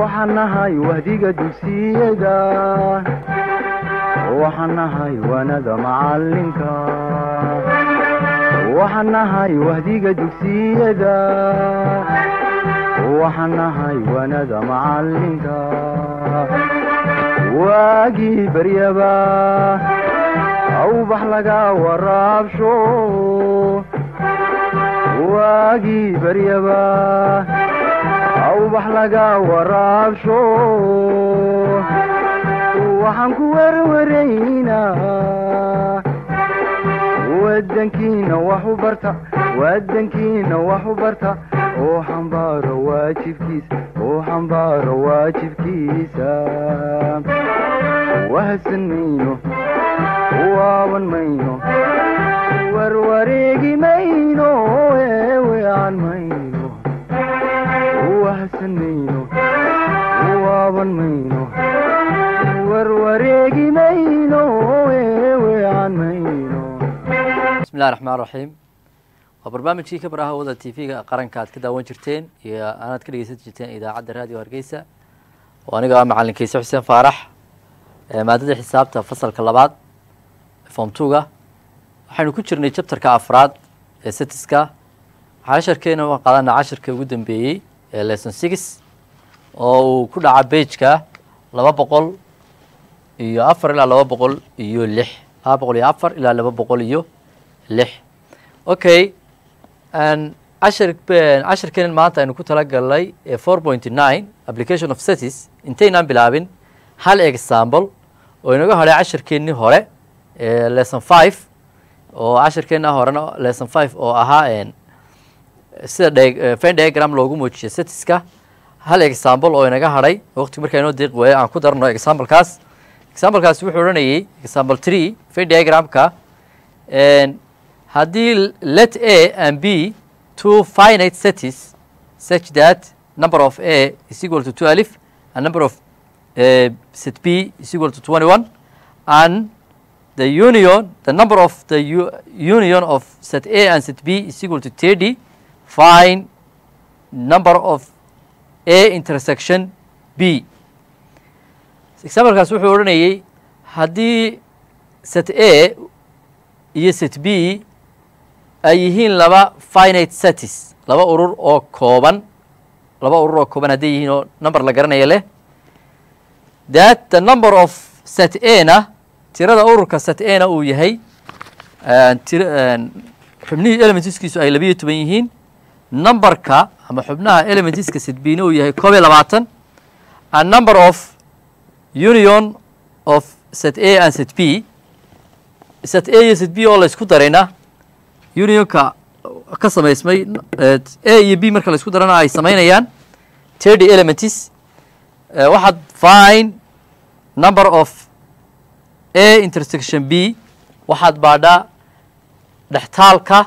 waxaan nahay wahdiga dugsiyada waxaan nahay waanada macalinka waxaan nahay wahdiga dugsiyada waxaan nahay waanada macalinka waagii baryaba awbax laga waraabsho waagii baryaba awbax laga waraabsho waxaan ku werwaraynaa wadankiina wax u barta wadankiina wax u barta oo xambaaro waajibkiisa oo xambaaro waajibkiisa wahadsan mayno waaban mayno warwareegi mayno eewean mayno wahadsan mayno waaban mayno warwareegi mayno eewean mayno bismillahi raxmaan raxiim waa barnaamijkii ka baraha wada t v-ga qaranka aad ka daawan jirteen iyo aanaad ka dhegeysan jirteen idaacadda raadiyo hargeysa oo aniga ah macalin kayse xuseen faarax maadada xisaabta fasalka labaad form two-ga waxaynu ku jirnay chapterka afraad ee setiska casharkeena waan qaadanaa casharka ugu dambeeyey ee lesson six oo uu ku dhaca bageka laba boqol iyo afar ilaa laba boqol iyo lix laba boqol iyo afar ilaa laba boqol iyo lix okay cashar casharkeenan maanta aynu ku talagalnay ee four point nine application of setis intaynaan bilaabin hal example oo inaga hadhay casharkeennii hore ee lesson five oo casharkeenna horena lesson five oo ahaa sida fen diagram loogu muujiyo setiska hal example oo inaga hadhay waqti markaa inoo deeq waayo aan ku darno examplekaas examplekaas wuxuu odhanayay example tree fen diagramka haddii let a and b two finite setis such that number of a is equal to two alif and number of uh, set b is equal to twenty one and the union the number of the u union of set a and set b is equal to thirty find number of a intersection b examplekaas wuxuu odhanayay haddii set a iyo set b ay yihiin laba finite setis laba urur oo kooban laba urur oo kooban hadday yihiin oo number la garanaya leh that the number of set a na tirada ururka set a na uu yahay xubnihii elementiskiisu ay labiyo toban yihiin numberka ama xubnaha elementiska set b na uu yahay koob iyo labaatan and number of union of set a and set b set a iyo set b oo la isku darayna unionka ka samaysmay a iyo b marka la isku darana ay samaynayaan thirty elements waxaad fine number of a intersection b waxaad baadhaa dhextaalka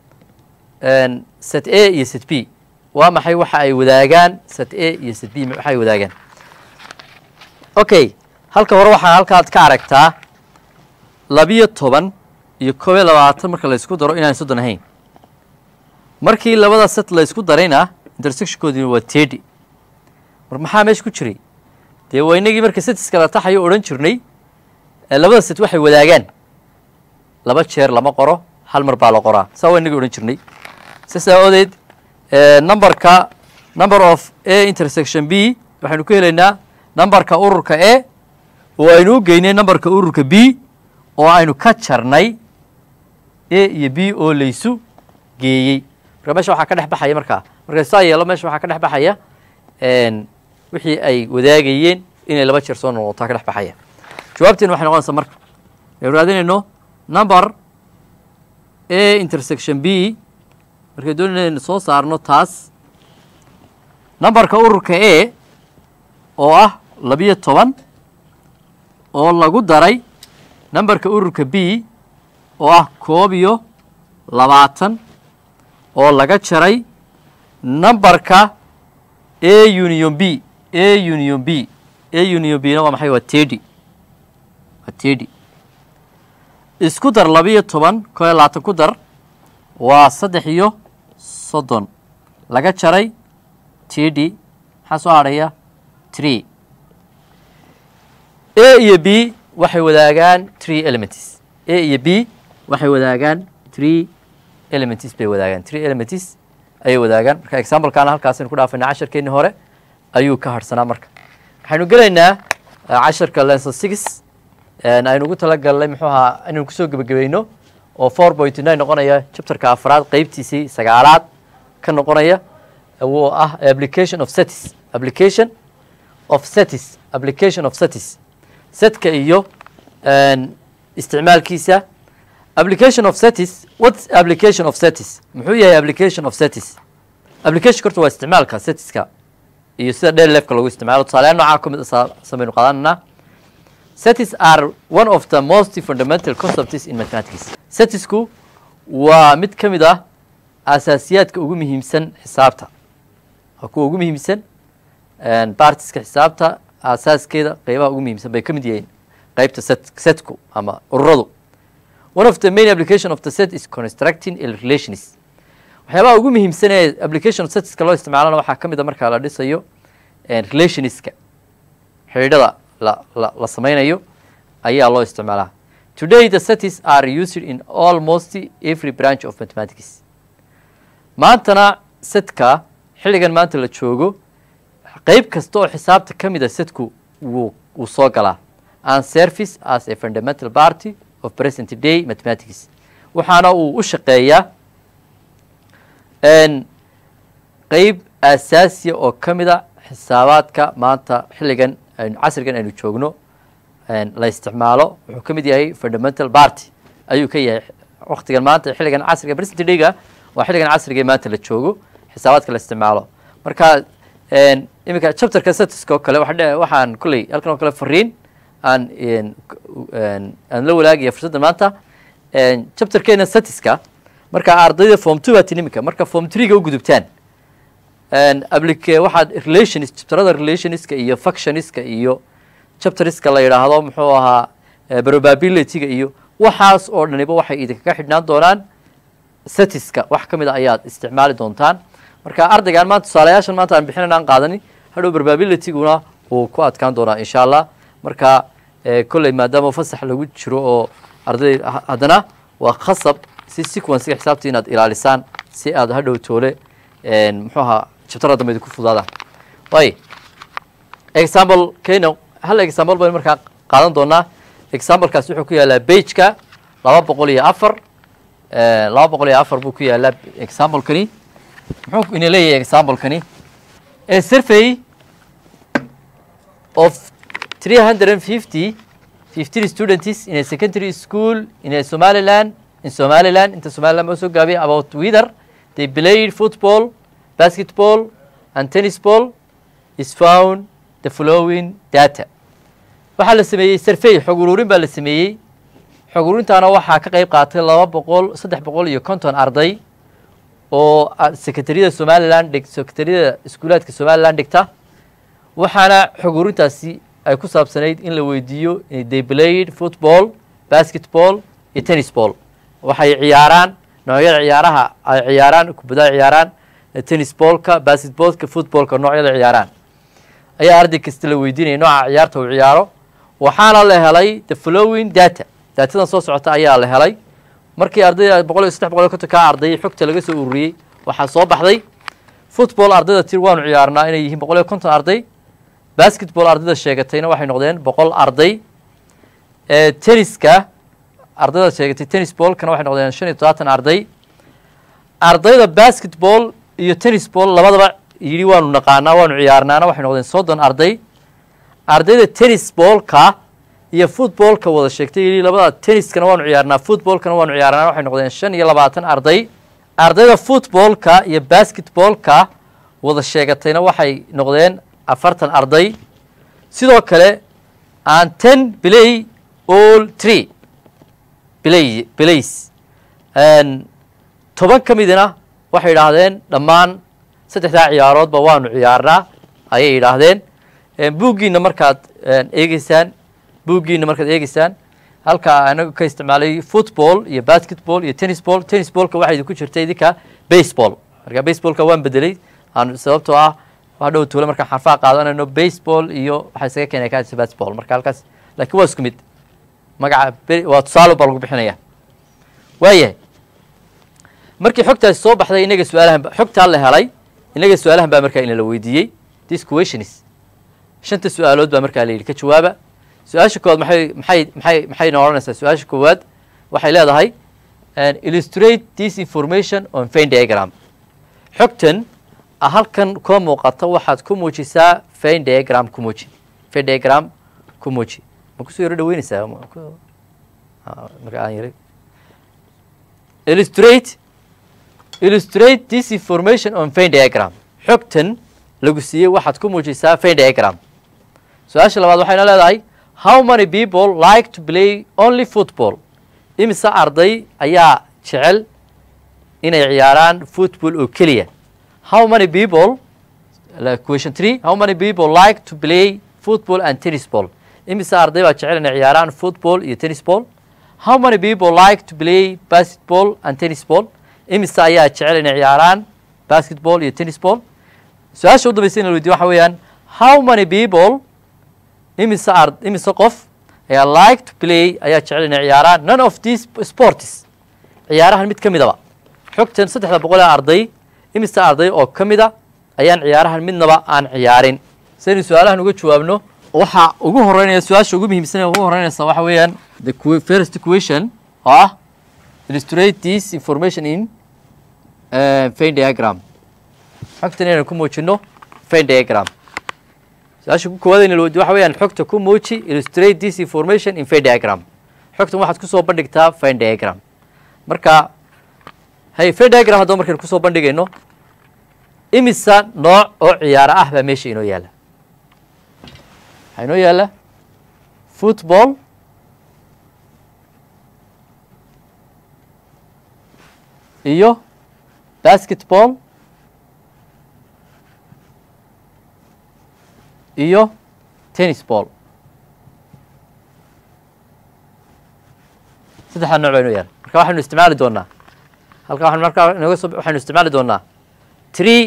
set a iyo set b waa maxay waxa ay wadaagaan set a iyo set b waxa ay wadaagaan okay halka hore waxaa halkaad ka aragtaa labiyo toban iyo koob iyo labaatan marka la isku daro inaan soddon ahayn markii labada set la isku darayna intersectionkoodina waa tedi mar maxaa meesha ku jiray dee waa inagii marka setiska la taxayo odhan jirnay labada set waxay wadaagaan laba jeer lama qoro hal mar baa la qoraa saa waa inagii odhan jirnay saas aawadeed numberka number of a intersection b waxaynu ku helaynaa numberka ururka a oo aynu u geynay numberka ururka b oo aynu ka jarnay a iyo b oo laysu geeyey marka mesha waxaa ka dhex baxaya markaa marka saa yeelo mesha waxaa ka dhex baxaya wixii ay wadaagayeen inay laba jeer soo noqotaa ka dhex baxaya jawaabteena waxay noqonaysaa marka aynu raadinayno number a intersection b markay doonayna soo saarno taas numberka ururka a oo ah labiyo toban oo lagu daray numberka ururka b oo ah koob iyo labaatan oo laga jaray numberka a union b a union b a union b na waa maxay waa tedi waa tedi isku dar labiyo toban koo iyo labaatan ku dar waa saddex iyo soddon laga jaray tedi maxaa soo hadhaya three a iyo b waxay wadaagaan three elements a iyo b waxay wadaagaan three elements bay wadaagaan three elements ayay wadaagaan marka examplekaana halkaasaynu ku dhaafayna casharkeennii hore ayuu ka harhsanaa marka waxaynu gelaynaa casharka lenson six aynu ugu talagalnay muxuu ahaa inaynu kusoo gebagabayno oo four point nine noqonaya chapterka afraad qeybtiisii sagaalaad ka noqonaya wuu ah application of setis application of setis application of setis setka iyo isticmaalkiisa application of setis what application of setis muxuu yahay application of setis application horta waa isticmaalka setiska iyo sida dheer leefka lagu isticmaalo tusaaleyaal noocaa ka mid samaynu qaadananaa setis are one of the most fundamental concepts in mathematics setisku waa mid ka mid ah asaasiyaadka ugu muhiimsan xisaabta waa kuwa ugu muhiimsan bartiska xisaabta asaaskeeda qeybaha ugu muhiimsan bay ka mid yihiin qeybta set setku ama ururadu one of the main application of the set is constructing relations waxyaabaha ugu muhiimsan ee application of setiska loo isticmaalana waxaa ka mid a markaa la dhisayo relationska xidhiidhada la la la sameynayo ayaa loo isticmaalaa today the setis are used in almost every branch of mathematics maantana setka xilligan maanta la joogo qeyb kasta oo xisaabta ka mid a setku wuu wuu soo galaa and service as a fundamental party of present day mathematics waxaana uu u shaqeeyaa qeyb asaasiya oo ka mid a xisaabaadka maanta xilligan aynu casrigan aynu joogno la isticmaalo wuxuu ka mid yahay fundamental party ayuu ka yahay waktigan maanta xilligan casriga present day-ga waa xilligan casriga ee maanta la joogo xisaabaadka la isticmaalo marka iminka chapterka setiska oo kale waxaan kolley halkan oo kale fariin aan aan la walaagaya fursadda maanta chapterkeena setiska marka ardayda form two baati iminka marka form three ga u gudubtaan applic waxaad relations chapterada relationska iyo functionska iyo chapteriska la yidhaahdo muxuu ahaa probability-ga iyo waxaas oo dhaniba waxay idinkaga xidhnaan doonaan setiska wax ka mid a ayaad isticmaali doontaan marka ardaygaan maanta tusaalayaashan maanta aan bixinayn aan qaadani hadhow probability-guna wuu ku adkaan doonaa insha allah marka kolley maadaama fasax lagu jiro oo arday haddana waa khasab si sequencega xisaabta inaad ilaalisaan si aad hadhow toole muxuu ahaa chapterada dambe idinku fudaadaan way example kena hal example baynu markaa qaadan doonaa examplekaas wuxuu ku yaalaa bageka laba boqol iyo afar laba boqol iyo afar buu ku yaalaa examplekani muxuu ina leeyahay examplekani a survey of three hundred and fifty fifteen students in a secondary school in a somaliland in somaliland inta somaliland baa soo gaabiyay about whether they played football basketball and tennis ball is found the following data waxaa la sameeyey survey xog ururin baa la sameeyey xog ururintaana waxaa ka qeyb qaatay laba boqol saddex boqol iyo konton arday oo secretariyada somaliland dhig secretariyada iskuulaadka somaliland dhigta waxaana xog ururintaasi ay ku saabsanayd in la weydiiyo they played football basketball iyo tennis ball waxay ciyaaraan noocyada ciyaaraha ay ciyaaraan kubadaha ciyaaraan tennis ballka basketballka footballka noocyada ciyaaraan ayaa arday kasta la weydiinaya nooca ciyaarta uu ciyaaro waxaana la helay the following data daatadan soo socota ayaa la helay markii ardayda boqol iyo saddex boqol iyo konton kaa ardayay xogta laga soo ururiyey waxaa soo baxday football ardayda tir waanu ciyaarnaa inay yihiin boqol iyo konton arday basketball ardayda sheegatayna waxay noqdeen boqol arday tenniska ardayda sheegatay tennis ballkana waxay noqdeen shan iyo todobaatan arday ardayda basketball iyo tennis ball labadaba yidhi waanu naqaanaa waanu ciyaarnaana waxay noqdeen soddon arday ardayda tennis ballka iyo footballka wada sheegtay yidhi labada tenniskana waanu ciyaarnaa footballkana waanu ciyaarnaa waxay noqdeen shan iyo labaatan arday ardayda footballka iyo basketballka wada sheegatayna waxay noqdeen afartan arday sidoo kale aan ten play all tree play plays toban ka midina waxay yidhaahdeen dhammaan saddexdaa ciyaaroodba waanu ciyaarnaa ayay yidhaahdeen buuggiina markaad eegeysaan buuggiina markaad eegeysaan halkaa anagu ka isticmaalay football iyo basketball iyo tennis ball tennis ballka waxaa idinku jirta idinka baseball marka baseballka waan bedelay aan sababtoo ah waa dhow tuule markaan xarfaha qaadanayno baseball iyo waxaa isaga keenaya kaasi baseball marka halkaas laakiin waa isku mid magaca be- waa tusaale baa lagu bixinaya waayahay markii xogtaasi soo baxday inaga su-aalahan ba- xogtaa la helay inaga su-aalahan baa markaa inala weydiiyey this questions shanta su-aalood baa markaa la yidhi ka jawaaba su-aasha koowaad maxay maxay maxay maxayna odhanaysaa su-aasha koowaad waxay leedahay and illustrate this information on Venn diagram xogtan ah halkan koo muuqata waxaad ku muujisaa Venn diagram ku muuji Venn diagram ku muuji ma kusoo yaro dhaweynaysaa Ma ku- Ah, marka aan yari illustrate illustrate this information on Venn diagram xogtan lagu siiyey waxaad ku muujisaa Venn diagram su-aasha labaad waxayna leedahay how many people like to play only football imise arday ayaa jecel inay ciyaaraan football oo keliya how many people like question three how many people like to play football and tennis ball imise arday baa jecel inay ciyaaraan football iyo tennis ball how many people like to play basketball and tennis ball imise ayaa jecel inay ciyaaraan basketball iyo tennis ball su-aasha u dambaysa in la weydiyo waxa weeyaan how many people imise ard imise qof ayaa like to play ayaa jecel inay ciyaaraan none of these sports ciyaarahan mid ka midaba xogtan saddexda boqol ee arday imise arday oo ka mida ayaan ciyaarahan midnaba aan ciyaarin saynu su-aalahan uga jawaabno waxaa ugu horeynaya su-aasha ugu muhiimsan ee ugu horeynaysa waxa weeyaan the que- first question oo ah illustrate this information in uh, Venn diagram xogtan inaynu ku muujino Venn diagram su-aasha ku koowaad in la weydiyo waxa weeyaan xogta ku muuji illustrate this information in Venn diagram xogtan waxaad kusoo bandhigtaa Venn diagram marka hay Venn diagram haddaba markaynu kusoo bandhigayno imisa nooc oo ciyaaro ah baa meesha inoo yaala waxaa inoo yaala football iyo basketball iyo tennis ball saddexdaa nooc baa inoo yaala marka waxaynu isticmaali doonaa halka waxaan markaa inooga soo waxaynu isticmaali doonaa three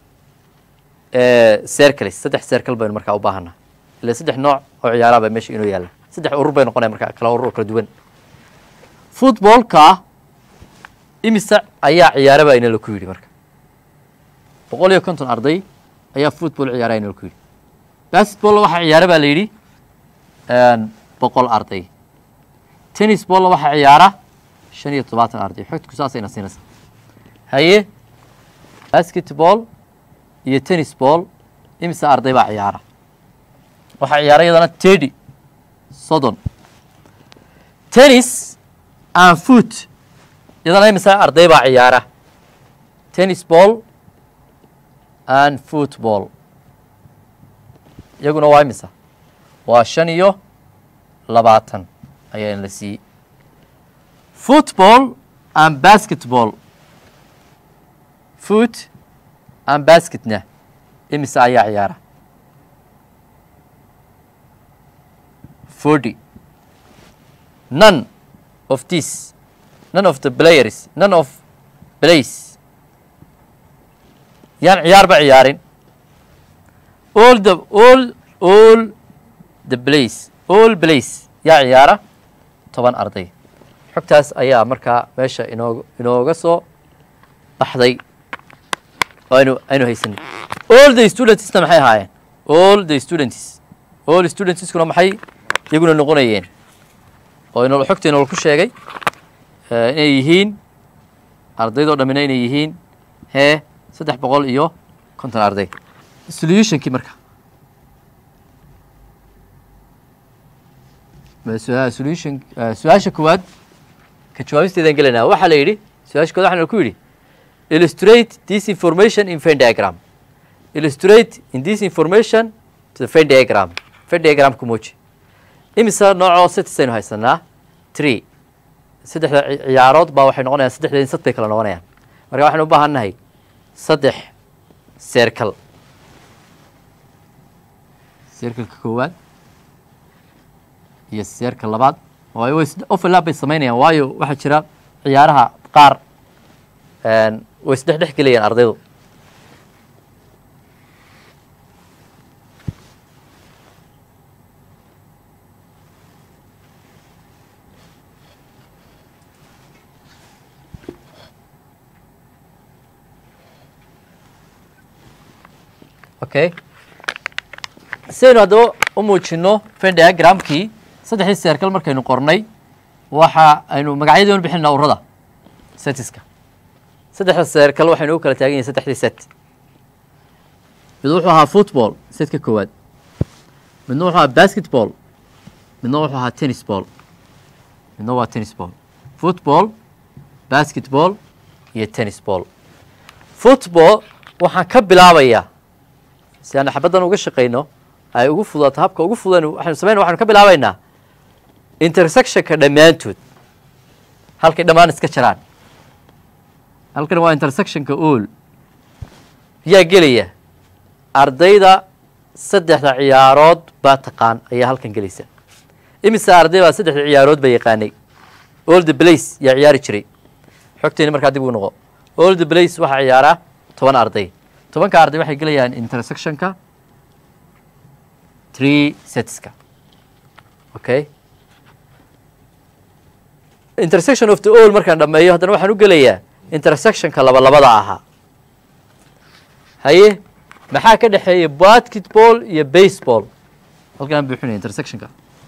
circles saddex circle baynu markaa u baahanaa ila saddex nooc oo ciyaaraha baa meesha inoo yaala saddex urur bay noqonaya markaa kala urur oo kala duwan footballka imise ayaa ciyaara baa inala ku yidhi marka boqol iyo konton arday ayaa football ciyaara inala ku yidhi basketball waxaa ciyaara baa la yidhi boqol arday tennis ball waxaa ciyaara shan iyo todobaatan arday xogtku saasayna siinaysaa haye basketball iyo tennis ball imise arday baa ciyaara waxaa ciyaara iyadana tedi soddon tennis and foot iyadana imise arday baa ciyaara tennis ball and football iyaguna waa imisa waa shan iyo labaatan ayaa in la siiyey football and basketball foot and basketna imise ayaa ciyaara forty none of this none of the players none of plays yaan ciyaarba ciyaarin all the all all the plays all plays yaa ciyaara toban arday xogtaas ayaa markaa meesha inoog inooga soo baxday oo aynu aynu haysanay all the studentsna maxay ahaayeen all the students all studentskuna maxay iyaguna noqonayeen oo inoo xogta inoola ku sheegay inay yihiin ardaydoo dhammina inay yihiin hee saddex boqol iyo konton arday solutionkii marka solution su-aasha koowaad ka jawaabisteedaan gelanaa waxaa la yidhi su-aasha kowaad waxaan ku yidhi illustrate this information in Venn diagram illustrate in this information to the Venn diagram Venn diagram ku muuji imisa noocoo sets aynu haysanaa three saddexda ciyaarood baa waxay noqonayaan saddexda insad bay kala noqonayaan marka waxaynu u baahan nahay saddex circle circleka koowaad iyo seerka labaad waayo way overlap bay samaynayaan waayo waxaa jira ciyaaraha qaar way isdhex dhex gelayaan ardaydu okay sidaynu haddaba u muujino fen diagramkii saddexdii circle markaynu qornay waxa aynu magacyadii anu bixinaa urada setiska saddexda circle waxaynu u kala taagan yihin saddexdii set mid wuxuu ahaa football setka koowaad midna wuxuu ahaa basketball midna wuxuu ahaa tennis ball midna waa tennis ball football basketball iyo tennis ball football waxaan ka bilaabayaa si aan xabaddan uga shaqayno ay ugu fudaato habka ugu fudan waxaynu samayna waxaynu ka bilaabaynaa intersectionka dhammaantood halkay dhammaan iska jiraan halkan waa intersectionka all yaa gelaya ardayda saddexda ciyaarood baa taqaan ayaa halkan gelaysa imise arday baa saddexda ciyaarood ba yaqaanay all the place yaa ciyaari jiray xogteeni markaa dib ugu noqo all the place waxaa ciyaaraa toban arday tobanka arday waxay gelayaan intersectionka three setska okay intersection of the all markaan dhameeyo haddana waxaan u gelayaa intersectionka laba labada ahaa haye maxaa ka dhexeeya basketball iyo baseball halkaan buuxinaya intersectionka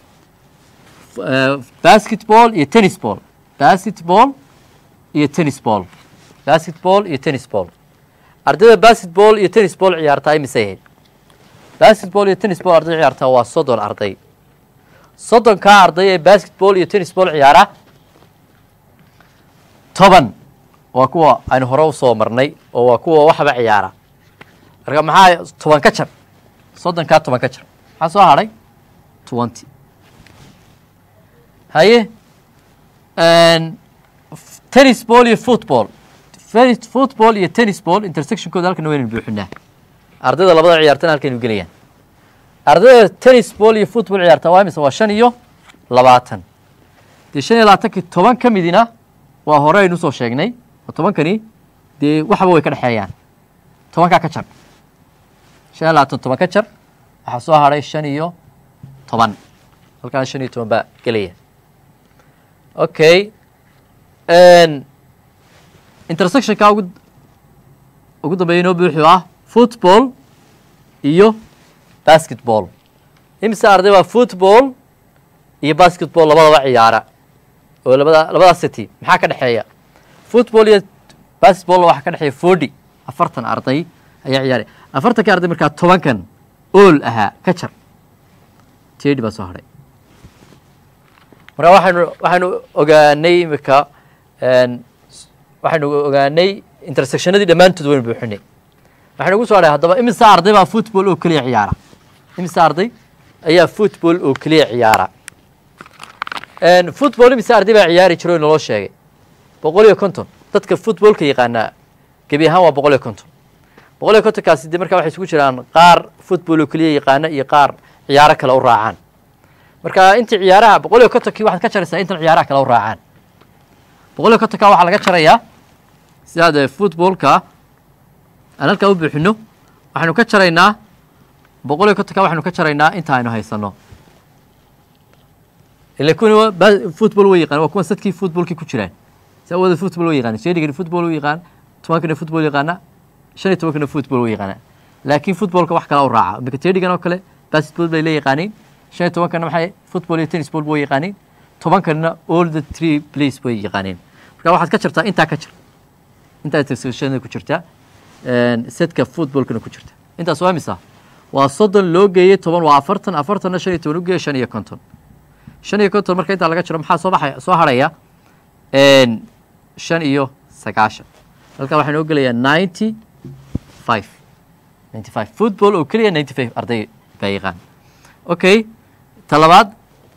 basketball iyo tennis ball basketball iyo tennis ball basketball iyo tennis ball ardayda basketball iyo tennis ball ciyaartaa imisay ahayd basketball iyo tennis ball arday ciyaartaa waa soddon arday soddonkaa arday ee basketball iyo tennis ball ciyaara toban waa kuwa aynu hore usoo marnay oo waa kuwa waxba ciyaara marka maxaa toban ka jar soddonkaa toban ka jar maxaa soo hadhay twenty haye tennis ball iyo football football iyo tennis ball intersectionkooda halkan waynu buuxinaa ardayda labada ciyaartana halkaynu gelayaan ardayda tennis ball iyo football ciyaarta waa imise waa shan iyo labaatan dee shan iyo labaatankii toban ka midina waa hore aynu usoo sheegnay oo tobankani dee waxba way ka dhexeeyaan tobankaa ka jar shan iyo labaatan toban ka jar waxaa soo hadhay shan iyo toban halkaan shan iyo toban baa gelaya okay intersectionka ugu ugu dambeeya inoo buuxu ah football iyo basketball imise arday baa football iyo basketball labadaba ciyaara oo labada labadaas city maxaa ka dhexeeya football iyo basketball waxaa ka dhexeeya forty afartan arday ayaa ciyaaray afartanka arday markaa tobankan ool ahaa ka jar tedi baa soo hadhay marka waxaynu waxaynu ogaanay imika waxaynu ogaanay intersectionadii dhammaantood waynu buuxinay waxaynu ugu soo hadhay haddaba imise arday baa football oo keliya ciyaara imise arday ayaa football oo keliya ciyaara football imise arday baa ciyaari jiro naloo sheegay boqol iyo konton dadka footballka yaqaanaa gebi ahaan waa boqol iyo konton boqol iyo kontonkaasi de markaa waxay isugu jiraan qaar football oo keliya yaqaana iyo qaar ciyaaro kale u raacaan marka intii ciyaaraha boqol iyo kontonkii waxaad ka jaraysaa intan ciyaaraha kale u raacaan boqol iyo kontonka waxaa laga jarayaa sidaad footballka aan halkaa u buuxino waxaynu ka jaraynaa boqol iyo kontonka waxaynu ka jaraynaa inta aynu haysano ila kuwani football way yaqaan waa kuwan sadkii footballkii ku jiraan saa wada football way yaqaan sheedigani football way yaqaan tobankana football yaqaana shan iyo tobankana football way yaqaana laakiin footballka wax kala u raaca imika teedigan oo kale basketball bay la yaqaaniin shan iyo tobankana maxay football iyo tennis ball way yaqaaniin tobankana all the three place bay yaqaaniin marka waxaad ka jartaa intaa ka jir intaa intersectionada ku jirta setka footballkana ku jirta intaas waa misa waa soddon loo geeyey toban waa afartan afartanna shan iyo toban u geeye shan iyo konton shan iyo konton marka intaa laga jiro maxaa soo baxaya soo harhaya shan iyo sagaashan halkaa waxaa noo gelayaa ninety five ninety five football oo keliya ninety five arday baa yaqaan okay ta labaad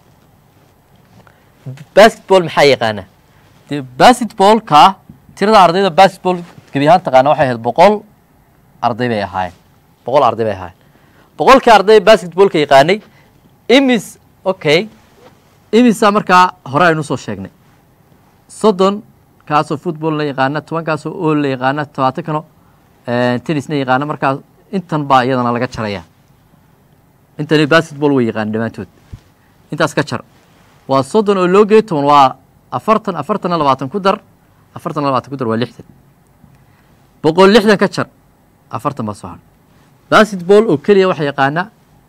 basketball maxaa yaqaana de basketballka tirada ardayda basketball gebi ahaan taqaana waxay ahayd boqol arday bay ahaayeen boqol arday bay ahaayeen boqolkii arday basketballka yaqaanay imis okay imisa markaa hore aynu soo sheegnay soddon kaasoo football la yaqaana toban kaasoo ool la yaqaana tobaatan kano tennisna yaqaana markaa intan baa iyadana laga jaraya intani basketball way yaqaana dhammaantood intaas ka jar waa soddon oo loo geeyo toban waa afartan afartanna labaatan ku dar afartanna labaatan ku dar waa lixdan boqol lixdan ka jar afartan baa soo hadhay basketball oo keliya waxa yaqaana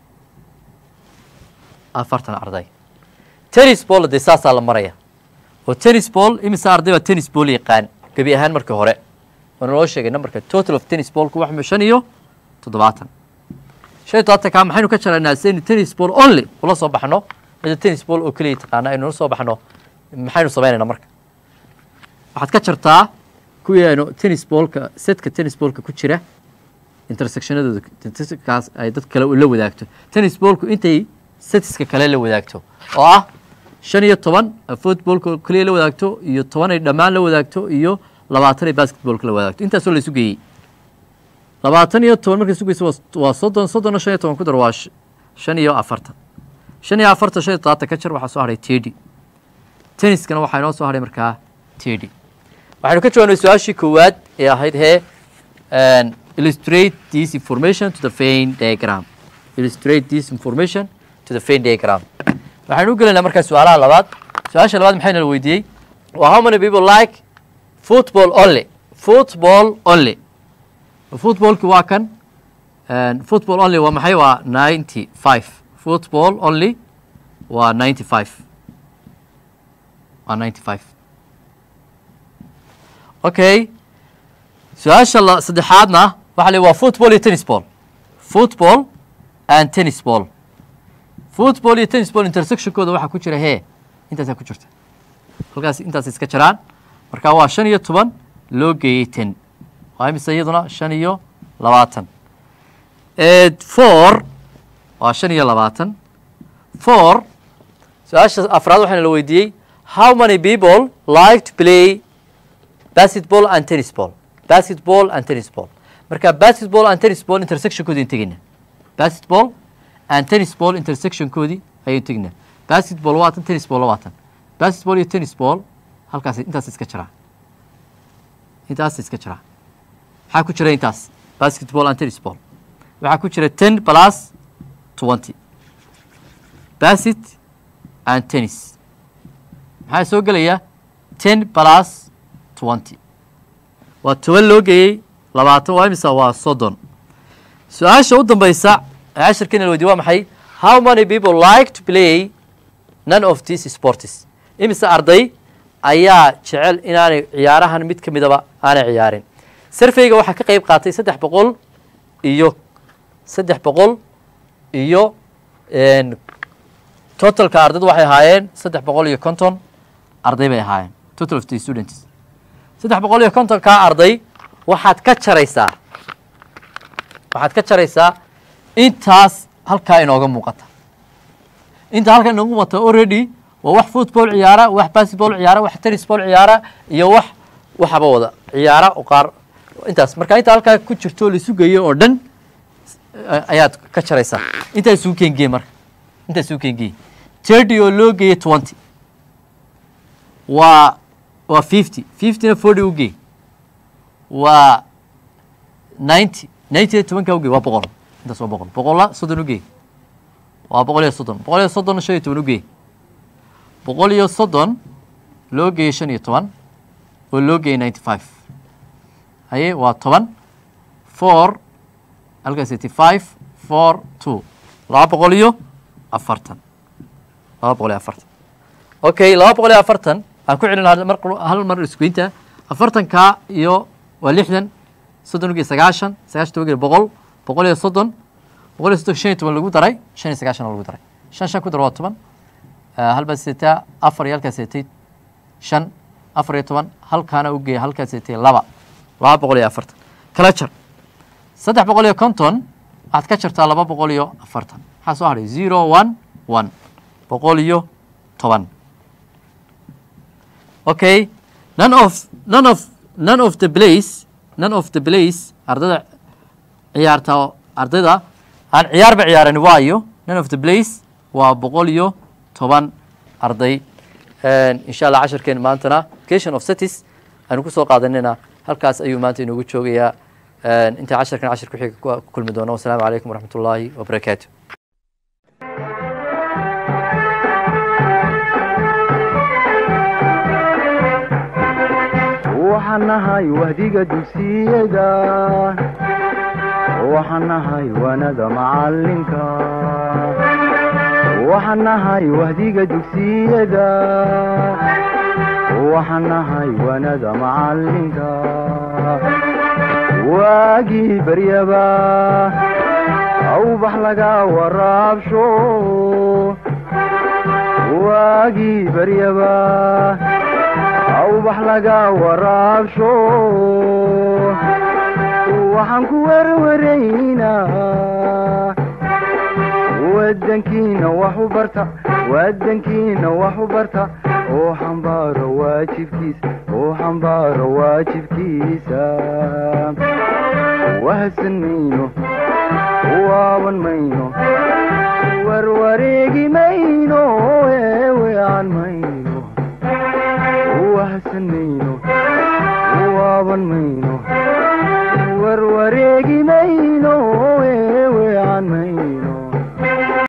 afartan arday tennis ball dee saasaa la maraya oo tennis ball imisa arday baa tennis ball yaqaan gebi ahaan markii hore waana loo sheegay numberka total of tennis ballku wax shan iyo toddobaatan shan iyo todobaatanka maxaynu ka jaraynaa saynu tennis ball only ula soo baxno mida tennis ball oo keliya taqaana aynu ula soo baxno maxaynu samaynaynaa marka waxaad ka jartaa kuwii aynu tennis ballka setka tennis ballka ku jira intersectionadooda intersectionkaas ay dad kale la wadaagto tennis ballku intay setiska kale la wadaagto oo ah shan iyo toban footballka keliya la wadaagto iyo toban ay dhammaan la wadaagto iyo labaatan ay basketballka la wadaagto intaasoo la isu geeyey labaatan iyo toban marka isu geyso waa- waa soddon soddonna shan iyo toban ku dar waa sh- shan iyo afartan shan iyo afartan shan iyo toddobaatan ka jar waxaa soo hadhay tedi tenniskana waxaa inoo soo hadhay markaa tedi waxaynu ka jawaabnay su-aashii koowaad ee ahayd hee and illustrate this information to the Venn diagram. Illustrate this information to the Venn diagram. waxaynu u gelaynaa markaa su-aalaha labaad su-aasha labaad maxayna la weydiiyey waa how many people like football only football only footballki waa kan and football only waa maxay waa ninety five football only waa ninety five waa ninety five okay su-aasha la saddexaadna waxa la waa football iyo tennis ball football and tennis ball football iyo tennis ball intersectionkooda waxaa ku jira hee intaasaa ku jirta halkaas intaas iska jiraan marka waa shan iyo toban loo geeyey ten waa imise iyaduna shan iyo labaatan four waa shan iyo labaatan four su-aasha afraad waxaana la weydiiyey how many people like to play basketball and tennis ball basketball and tennis ball marka basketball and tennis ball intersectionkoodii aan tegaynaa basketball and tennis ball intersectionkoodii ayaan tegaynaa basketball waa tan tennis ball waa tan basketball iyo tennis ball halkaas intaas iska jiraa intaas iska jiraa maxaa ku jira intaas basketball and tennis ball waxaa ku jira ten plus twenty basket and tennis maxaa soo gelaya ten plus twenty waa toban loo geeyey labaatan waa imisa waa soddon su-aasha u dambeysa ee cashirkiina la weydiye waa maxay how many people like to play none of these sports imise arday ayaa jecel inaanay ciyaarahan mid ka midaba aanay ciyaarin sarfeyga waxaa ka qeyb qaatay saddex boqol iyo saddex boqol iyo totalka ardaydu waxay ahaayeen saddex boqol iyo konton arday bay ahaayeen total of the students saddex boqol iyo kontonkaa arday waxaad ka jaraysaa waxaad ka jaraysaa intaas halkaa inooga muuqata inta halkaa inooga muuqata already waa wax football ciyaara wax basketball ciyaara wax tennis ball ciyaara iyo wax waxaba wada ciyaara oo qaar intaas marka inta halkaa ku jirto la isu geeyo oo dhan ayaad ka jaraysaa intaa isugu keengeye marka intaa isugu keengeye thirty oo loo geeyey twenty waa waa fifty fiftyna forty ugey waa ninety ninety tobanka ugey waa boqol intaas waa boqol boqolla soddon ugey waa boqol iyo soddon boqol iyo soddonna shan iyo toban ugey boqol iyo soddon loo geeyey shan iyo toban oo loo geeyey ninety five haye waa toban four halkaas eighty five four two laba boqol iyo afartan laba boqol iyo afartan okay laba boqol iyo afartan aan ku celin mar hal mar isgoynta afartanka iyo waa lixdan soddon ugiyo sagaashan sagaashan toban ugiyo boqol boqol iyo soddon boqol iyo soddon shan iyo toban lagu daray shan iyo sagaashan lagu daray shan shan ku dar waa toban halbaa seetaa afar iyo halkaa seetay shan afar iyo toban halkaana ugeeya halkaa seetay laba laba boqol iyo afartan kala jar saddex boqol iyo konton waxaad ka jartaa laba boqol iyo afartan maxaa soo hadhay zero one one boqol iyo toban okay none of none of none of the place none of the place ardayda ciyaarta ardayda aan ciyaarba ciyaaran waayo none of the place waa boqol iyo toban arday insha allah cashirkeen maantana education of cities aanu ku soo qaadanayna halkaas ayuu maanta inoogu joogayaa inta cashirkan cashir ku xiga ku kulmi doono wasalaamu calaykum waraxmat ullaahi wabarakaatu waxaan nahay wahdiga dugsiyada waxaan nahay wanada macalinka waxaan nahay wahdiga dugsiyada waxaan nahay wanada macalinka waagii baryaba awbax laga waraabsho waagii baryaba awbax laga waraabsho waxaan ku werwaraynaa wadankiina wax u barta wadankiina wax u barta oo xambaaro waajibkiisa oo xambaaro waajibkiisa wahsan mayno waaban mayno warwareegi mayno eewean mayno wahsan mayno waaban mayno warwareegi mayno